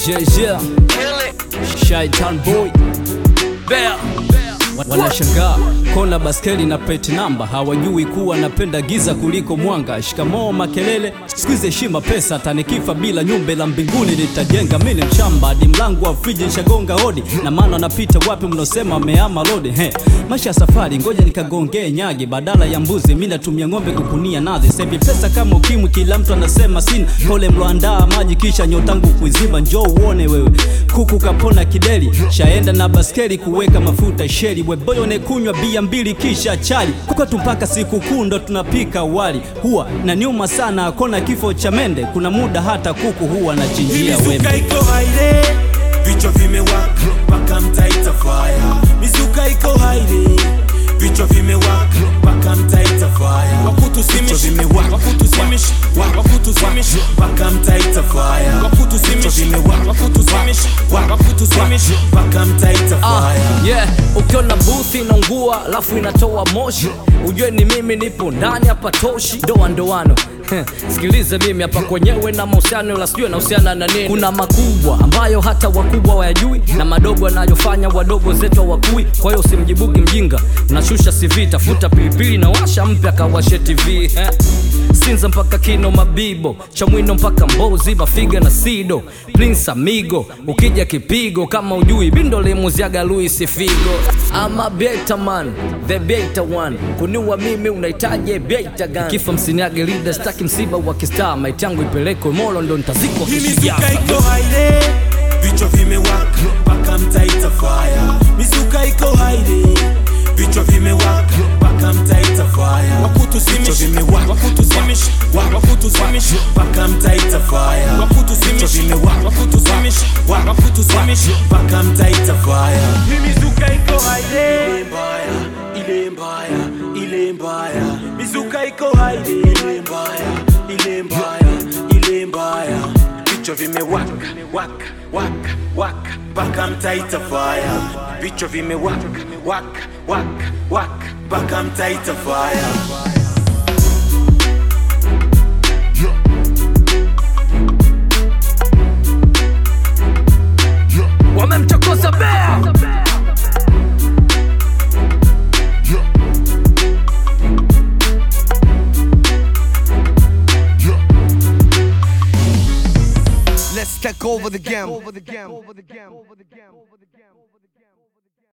Yeah, yeah. Shaitan boy Bear. Wanashangaa kona baskeli na plate namba, hawajui kuwa napenda giza kuliko mwanga. Shikamoo makelele, sikuizi heshima pesa, tanikifa bila nyumba la mbinguni nitajenga. Mimi mshamba hadi mlango wa friji nishagonga hodi, na maana napita wapi mnosema ameama lodi. He, maisha ya safari, ngoja nikagongee nyagi, badala ya mbuzi mimi natumia ng'ombe kukunia nazi. Sebi pesa kama ukimwi, kila mtu anasema sina. Pole mloandaa maji kisha nyotangu kuizima, njoo uone wewe kuku kapona kideli, shaenda na baskeli kuweka mafuta sheli, weboyo nekunywa bia mbili kisha chali kukwetu mpaka sikukuu ndo tunapika wali, huwa na nyuma sana akona kifo cha mende, kuna muda hata kuku huwa nachinjia wembe. Mizuka iko haire, vichwa vimewaka mpaka mtaita fire. Mizuka iko haire, vichwa vimewaka mpaka mtaita fire. Wakutusimishi, wakutusimishi, wakutusimishi mpaka mtaita fire. Wakutusimishi, wakutusimishi, wakutusimishi mpaka mtaita Ah, fire. yeah, ukiona booth inaungua alafu inatoa moshi ujue ni mimi nipo ndani hapa toshi ndoa ndoano Heh, sikilize mimi hapa kwenyewe na mahusiano la sijui nahusiana na nini kuna makubwa ambayo hata wakubwa wayajui na madogo yanayofanya wadogo zetu wakui kwa hiyo usimjibuki mjinga unashusha cv tafuta pilipili na washa mpya kawashe tv Heh. sinza mpaka kino mabibo chamwino mpaka mbozi mafiga na sido prince amigo ukija kipigo kama ujui bindo limuziaga luis figo ama beta man the beta one kuniwa mimi unahitaji beta gani kifa msiniage leader staki msiba wa kistaa maiti yangu ipelekwe molo ndo ntazikwa Hii kishijafa mizuka iko haire, vichwa vimewaka mpaka mtaita fire. Mizuka iko haire, vichwa vimewaka mpaka mtaita fire. Wakutusimishi, wakutusimishi, wakutusimishi mpaka mtaita fire. Wakutusimishi, wakutusimishi, wakutusimishi mpaka mtaita fire. Hii mizuka iko haire, ile mbaya, ile mbaya, ile mbaya. Mizuka iko haire, ile mbaya, ile mbaya, ile mbaya vichwa vimewaka waka waka waka mpaka mtaita fire vichwa vimewaka waka waka waka mpaka mtaita fire wamemchokoza bea Let's take over the game.